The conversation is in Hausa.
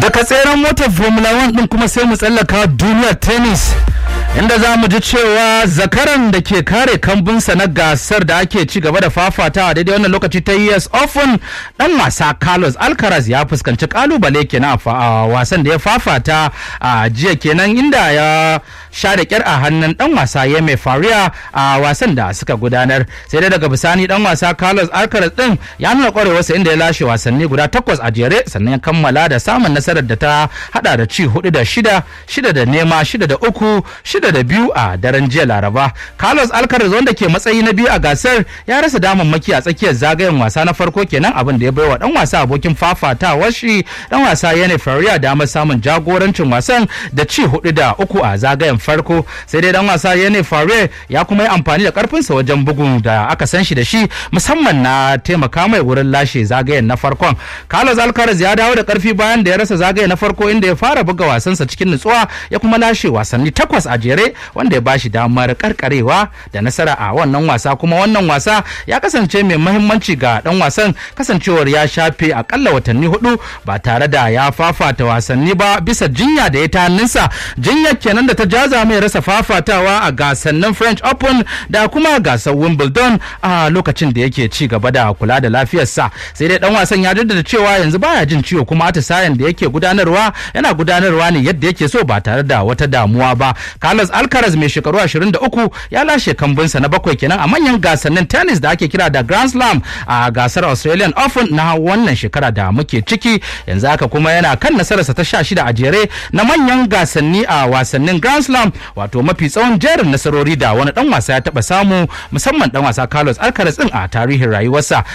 daga tseren motar formula 1 din kuma sai mu tsallaka duniyar tennis inda za mu ji cewa zakaran da ke kare kambunsa na gasar da ake ci gaba da fafatawa daidai wannan lokaci ta US Open dan wasa Carlos Alcaraz ya fuskanci kalubale kenan a wasan da ya fafata a jiya kenan inda ya sha da kyar a hannun dan wasa Yeme Faria a wasan da suka gudanar sai dai daga bisani dan wasa Carlos Alcaraz din ya nuna kwarewarsa inda ya lashe wasanni guda takwas a jere sannan ya kammala da samun nasarar da ta hada da ci hudu da shida shida da nema shida da uku shida da biyu a daren jiya laraba carlos alcaraz wanda ke matsayi na biyu a gasar ya rasa damammaki a tsakiyar zagayen wasa na farko kenan abin da ya baiwa dan wasa abokin fafatawar shi dan wasa yana faria damar samun jagorancin wasan da ci hudu da uku a zagayen farko sai dai dan wasa yana faria ya kuma yi amfani da karfinsa wajen bugun da aka san shi da shi musamman na taimaka mai wurin lashe zagayen na farkon carlos alcaraz ya dawo da karfi bayan da ya rasa zagaye na farko inda ya fara buga wasansa cikin nutsuwa ya kuma lashe wasanni takwas a jere wanda ya bashi damar karkarewa da nasara a wannan wasa kuma wannan wasa ya kasance mai mahimmanci ga dan wasan kasancewar ya shafe akalla watanni hudu ba tare da ya fafata wasanni ba bisa jinya da ya ta hannunsa jinyar kenan da ta jaza mai rasa fafatawa a gasannin french open da kuma gasar wimbledon a lokacin da yake ci gaba da kula da lafiyarsa sai dai dan wasan ya jaddada cewa yanzu baya jin ciwo kuma atisayen da yake gudanarwa yana gudanarwa ne yadda yake so ba tare da wata damuwa ba carlos alcaraz mai shekaru 23 ya lashe kambunsa na bakwai kenan a manyan gasannin tennis da ake kira da grand slam a gasar australian open na wannan shekara da muke ciki yanzu haka kuma yana kan nasararsa ta 16 a jere na manyan gasanni a wasannin grand slam wato mafi tsawon jerin nasarori da wani dan wasa ya taba samu musamman dan wasa carlos alcaraz din a tarihin rayuwarsa